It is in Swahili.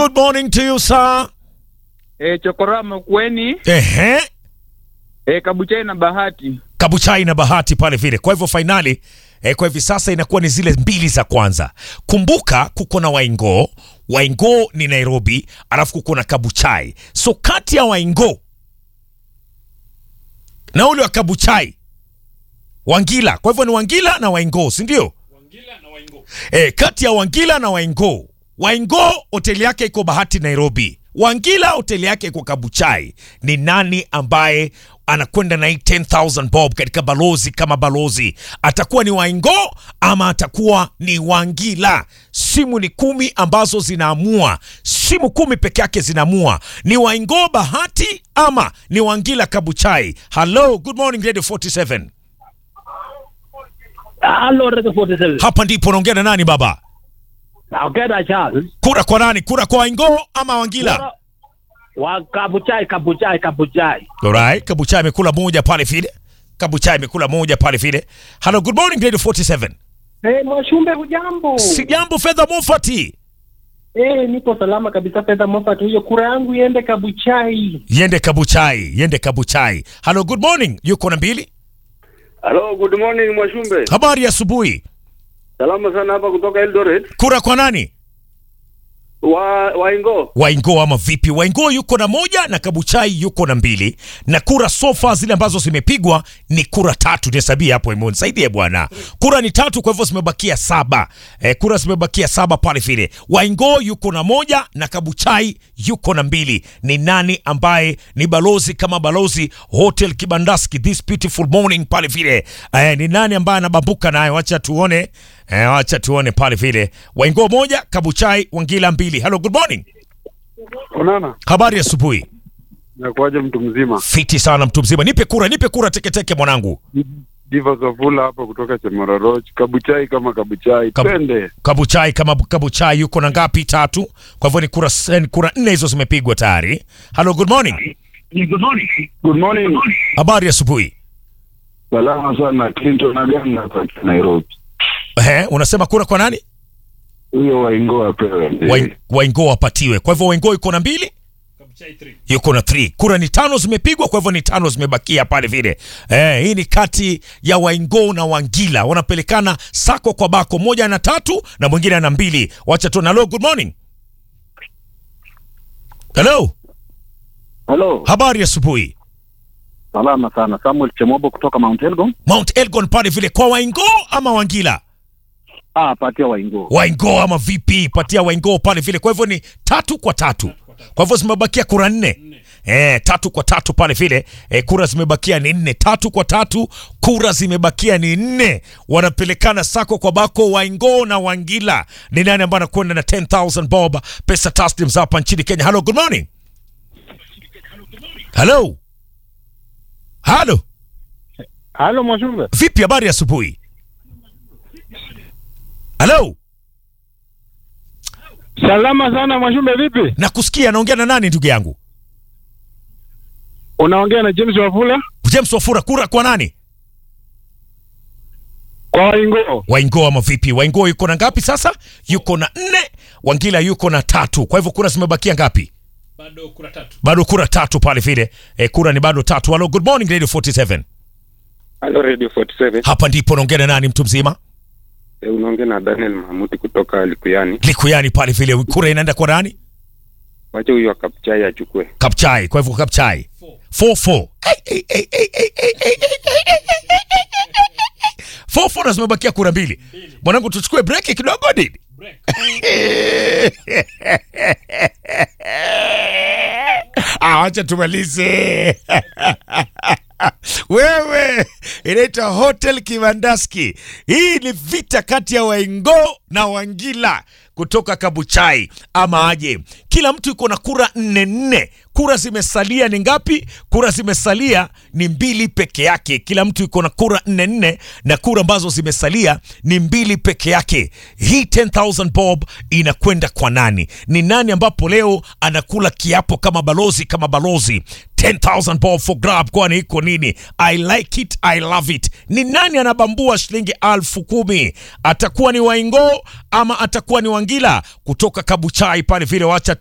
Good morning to you sir. E, chokora mkweni Ehe. e, kabuchai na bahati Kabuchai na Bahati pale vile. Kwa hivyo fainali eh, kwa hivi sasa inakuwa ni zile mbili za kwanza. Kumbuka kuko na Waingo, Waingo ni Nairobi, alafu kuko na Kabuchai. So kati ya Waingo na ule wa Kabuchai Wangila. Kwa hivyo ni Wangila na Waingo, si ndio? Eh, kati ya Wangila na Waingo. Waingo hoteli yake iko Bahati Nairobi. Wangila hoteli yake iko Kabuchai. Ni nani ambaye anakwenda na hii 10000 bob katika balozi kama balozi? Atakuwa ni Waingo ama atakuwa ni Wangila? Simu ni kumi ambazo zinaamua, simu kumi peke yake zinaamua ni Waingo Bahati ama ni Wangila Kabuchai. Hello, good morning Radio 47. Halo Radio 47. Hapa ndipo naongea na nani baba? Naongea na Charles. Kura kwa nani? Kura kwa Waingo ama Wangila? Wa Kabuchai, Kabuchai, Kabuchai. Alright, Kabuchai amekula moja pale vile. Kabuchai amekula moja pale vile. Hello, good morning Radio 47. Eh, Mwashumbe hujambo? Si jambo fedha Mofati. Eh, nipo salama kabisa fedha Moffat. Hiyo kura yangu iende Kabuchai. Yende Kabuchai, yende Kabuchai. Hello, good morning. Yuko na mbili. Hello, good morning Mwashumbe. Habari ya asubuhi. Salama sana hapa kutoka Eldoret. Kura kwa nani? Wa Waingo. Waingo ama vipi? Waingo yuko na moja na Kabuchai yuko na mbili, na kura sofa zile ambazo zimepigwa ni kura tatu. Nihesabie hapo Imon, saidie bwana. Kura ni tatu, kwa hivyo zimebakia saba. E, kura zimebakia saba pale vile. Waingo yuko na moja na Kabuchai yuko na mbili. Ni nani ambaye ni balozi kama balozi Hotel Kibandaski this beautiful morning pale vile? E, ni nani ambaye anabambuka nayo? Wacha tuone. E, wacha tuone pale vile. Waingo moja, Kabuchai Wangila mbili. Hello, good morning. Onana. Habari ya asubuhi. Nakuaje mtu mzima? Fiti sana mtu mzima. Nipe kura, nipe kura teketeke mwanangu. Diva Zavula hapa kutoka Chemaroroch. Kabuchai kama Kabuchai. Kab- Twende. Kabuchai kama Kabuchai yuko na ngapi? Tatu. Kwa hivyo ni kura ni kura nne hizo zimepigwa tayari. Hello, good morning. Good morning. Habari ya asubuhi. Salama sana Clinton Aganga hapa Nairobi. Ehe, unasema kura kwa nani? Huyo Waingo apewe. Wain- Waingo wapatiwe. Kwa hivyo Waingo yuko na mbili yuko na 3 kura ni tano zimepigwa, kwa hivyo ni tano zimebakia pale vile. Eh, hii ni kati ya Waingo na Wangila wanapelekana sako kwa bako, moja ana tatu na mwingine ana mbili. Wacha tu. Hello, good morning. Hello, Hello. habari ya asubuhi. Salama sana. Samuel Chemobo kutoka Mount Elgon. Mount Elgon pale vile kwa Waingo ama Wangila? Ah, patia Waingo. Waingo ama vipi? Patia Waingo pale vile. Kwa hivyo ni tatu kwa tatu. Kwa hivyo zimebakia kura nne. Eh, tatu kwa tatu pale vile. Eh, kura zimebakia ni nne. Tatu kwa tatu, kura zimebakia ni nne. Wanapelekana sako kwa bako Waingo na Wangila. Ni nani ambaye anakwenda na 10000 bob pesa taslim za hapa nchini Kenya? Hello, good morning. Hello. Hello. Halo Mwashumbe. Vipi habari ya asubuhi? Hello. Salama sana Mwashumbe, vipi? Nakusikia, naongea na nani ndugu yangu? Unaongea na James Wafula James Wafura, kura kwa nani? kwa Waingo. Waingo ama vipi? Waingo yuko na ngapi sasa? Yuko na nne, Wangila yuko na tatu. Kwa hivyo kura zimebakia ngapi? bado kura tatu. Bado kura tatu pale vile. E, kura ni bado tatu. Hello, good morning Radio 47. Hello Radio 47. Hapa ndipo naongea na nani mtu mzima? E, unaongea na Daniel Mahamuti kutoka Likuyani. Likuyani pale vile. Kura inaenda kwa nani? Wacha huyo wa Kabuchai achukue. Kapchai. Kwa hivyo Kapchai. 4-4. Hey, hey, hey, hey, hey, hey, hey, hey, hey, hey. 4-4 na zimebakia kura mbili. Mwanangu tuchukue break kidogo nini? Break. Ah, wacha tumalize. Wewe inaitwa Hotel Kibandaski. Hii ni vita kati ya Waingo na Wangila kutoka Kabuchai ama aje. Kila mtu yuko na kura nne nne. Kura zimesalia ni ngapi? Kura zimesalia ni mbili peke yake. Kila mtu yuko na kura nne nne, na kura ambazo zimesalia ni mbili peke yake. Hii 10000 bob inakwenda kwa nani? Ni nani ambapo leo anakula kiapo kama balozi kama balozi 10000 bob for grab, kwani iko nini? I like it, I love it. Ni nani anabambua shilingi alfu kumi? Atakuwa ni Waingo ama atakuwa ni Wangila kutoka Kabuchai pale vile? Wacha